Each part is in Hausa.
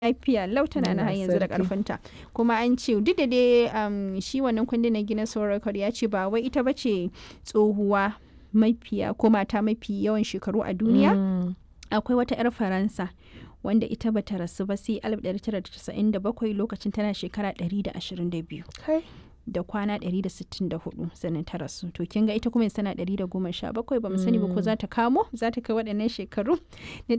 lafiya lau tana na har Allah yanzu da sarki. karfinta kuma an ce duk da dai um, shi wannan kundin na Guinness World Record ya ce ba wai ita bace tsohuwa mafiya ko mata mafi yawan shekaru a duniya Mm. akwai wata 'yar faransa wanda ita bata rasu ba sai 1997 lokacin tana shekara 122 Kai. da kwana 164 sannan ta rasu to kin ga ita kuma yanzu tana 117 ba mu sani ba ko za ta kamo za ta kai waɗannan shekaru na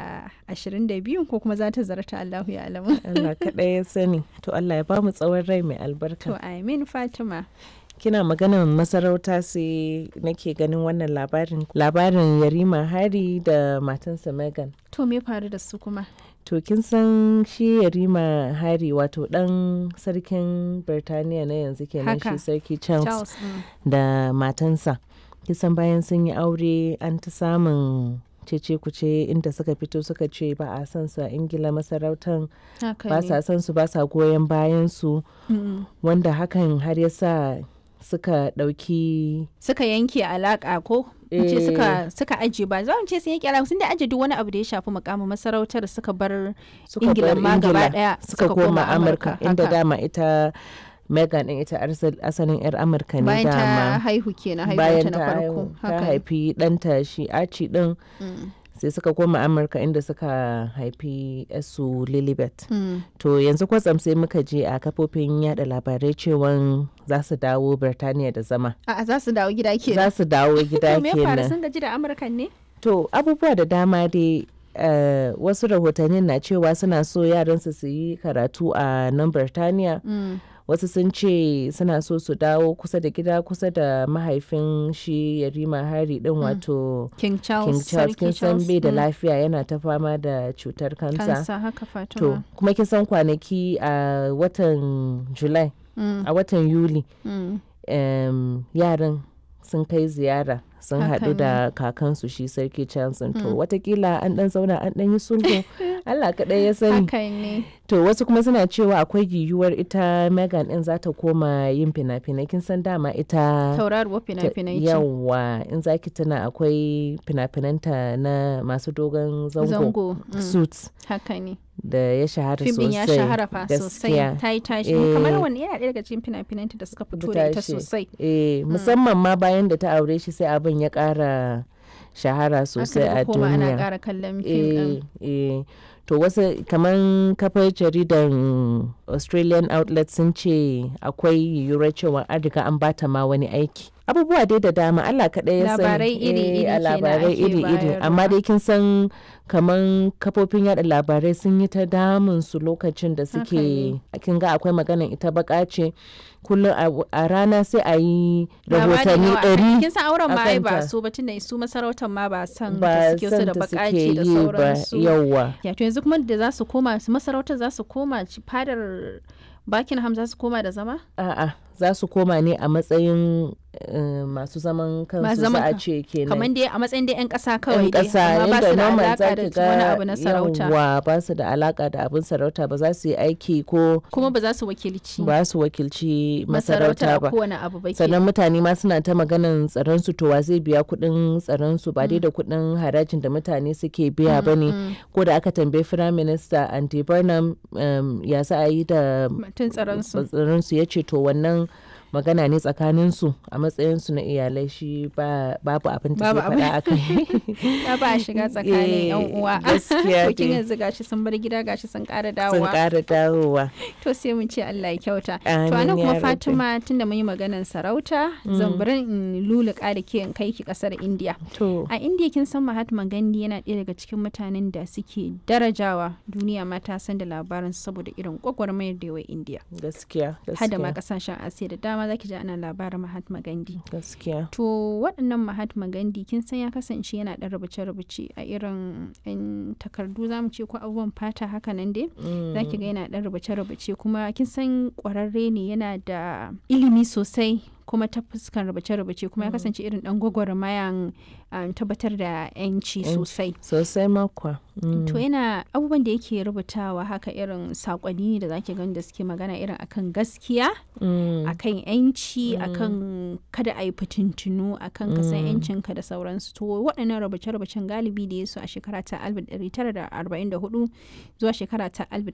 122 ko kuma za ta zarta Allahu ya alamu Allah kaɗai ya sani. To Allah ya ba mu tsawon rai mai to albarka. amin Fatima Kina maganar masarauta sai nake ganin wannan labarin. Labarin Yarima Hari da matansa Megan. to me faru da su kuma To kin san shi Yarima Hari wato ɗan sarkin Birtaniya na yanzu kenan Haka. shi sarki Charles, Charles mm. da matansa. Kisan bayan sun yi aure an ta samun cece kuce inda suka fito suka ce ba a san su a Ingila masarautan haka ba ne sa son su ba sa goyon bayan su Mm. wanda hakan har ya sa suka ɗauki suka yanke alaka ko in ce Eh. suka suka aje ba za mu ce sun yanke alaka sun da aje duk wani abu da ya shafi mukamin masarautar suka bar suka Ingila bar ma gaba Ingila, daya suka koma Amurka inda haka. dama ita Megan din ita arsal- asalin 'yar Amurka ne bayan ta dama haihu kenan bayan haihuwanta na ta farko haihu ta haka haifi ɗanta shi Archie din Mm. sai suka koma Amurka inda suka haifi su Lilibet Mm. to yanzu kwatsam sai muka je a kafofin yada labarai cewan za su dawo Birtaniya da zama A'a za su dawo gida kenan. za su dawo gida To me ya faru kenan sun gaji da Amurkan ne? To abubuwa da dama dai eh, wasu rahotannin na cewa suna so yaransu su yi karatu a nan Birtaniya. Wasu sun ce suna so su dawo kusa da gida kusa da mahaifin shi Yarima Hari din wato King Charles. King Charles Sarki kin san bai da mm, lafiya yana ta fama da cutar kansa. Kansa haka To Fatima. kuma kin san kwanaki a watan July Mm, a watan Yuli mm. em, yaran sun kai ziyara sun Haka haɗu ne. da kakansu shi sarki Johnson to watakila an ɗan zauna an ɗan yi sulhu Allah kaɗai ya sani Haka ne. to wasu kuma suna cewa akwai yiwuwar ita Megan ɗin za ta koma yin fina-finai kin san dama ita Tauraruwar ta- fina-finai ce. yawa in zaki tuna akwai fina-finanta na masu dogon zango, Zango. mm, suits Haka ne. da ya shahara Fim ɗin sosai ya shahara fa sosai. gaskiya. Ta yi tashi. Eh. Kamar wani yana ɗaya daga cikin fina-finanta da suka fito da ita tashi. sosai. Eh, musamman ma bayan da ta aure shi sai abin ya ƙara shahara sosai Aka a daga koma ana duniya. ƙara kallon fim ɗin. Eh, eh. To wasu kamar kafar jaridan Australian outlet sun ce akwai yiwuwar cewa an riga an bata ma wani aiki. Abubuwa dai da dama Allah kaɗai ya sani. Labarai iri-iri Eh, a kenan labarai ake iri-iri. bayarwa. Amma dai kin san kamar kafofin yada labarai sun yi ta damun su lokacin da Haka suke kin ga akwai maganan ita baka ce kullum a- a rana sai a yi rahotanni ɗari kin san auren ma ai ba akanta. su ba tunda su masarautar ma ba san ba da suke su san da ta bakaci suke da yi ba sauransu yawwa ya to yanzu kuma da za su koma su masarautar za su koma ci- fadar Buckingham za su koma da zama a'a za su koma ne a matsayin eh, masu zaman Masu kansu za zaman a kan- ce kenan kamar dai a matsayin dai 'yan ƙasa kawai yan dai ƙasa amma ba yadda su da normal alaƙa za da ki wani ga abu na sarauta yawwa ba su da alaka da abin sarauta ba za su yi aiki ko kuma ba za su wakilci ba su wakilci masarautar masarauta a ba kowane abu ba sannan kenan. mutane ma suna ta maganan tsaron su to wa zai biya kuɗin tsaron su ba dai da kuɗin harajin da mutane suke biya ba ne Mm, ko da aka tambayi firayim minista andy burnham um, ya za a yi da mutum tsaron su tsaron su ya ce to wannan magana ne tsakanin su a matsayin su na iyalai shi ba babu abin da Babu zai faɗa a kai ya ba a shiga tsakanin yan Eh, uwa gaskiya to kin dai. yanzu gashi sun bar gida gashi sun ƙara sun dawowa ƙara dawowa to sai mun ce Allah ya kyauta to Amin anan ya kuma rabbi. Fatima tunda mun yi maganar sarauta zan bari in luluka da ke in kai ki kasar India to a India kin san Mahatma Gandhi yana ɗaya daga cikin mutanen da suke darajawa duniya ma ta san da labarin saboda irin gwagwarmayar da yawa India gaskiya hada ma gaskiya kasashen Asiya da dama zaki ji ana labarin Mahatma Gandhi gaskiya To waɗannan Mahatma Gandhi kin san ya kasance yana ɗan rubuce-rubuce a irin 'yan takardu za mu ce ko abubuwan fata haka nan dai. Za ki ga yana ɗan rubuce-rubuce kuma kin san ƙwararre ne yana da ilimi sosai kuma ta fuskan rubuce-rubuce kuma ya kasance irin ɗan gwagwarmayan um, tabbatar da 'yanci Yanci. sosai. sosai makwa Mm. To yana abubuwan da yake rubutawa haka irin saƙonni ne da zaki gani da suke magana irin akan gaskiya Mm. akan yanci akan kada a yi fitintunu akan ka san yancinka da sauransu to waɗannan rubuce-rubucen galibi da ya su a shekara ta 1944 zuwa shekara ta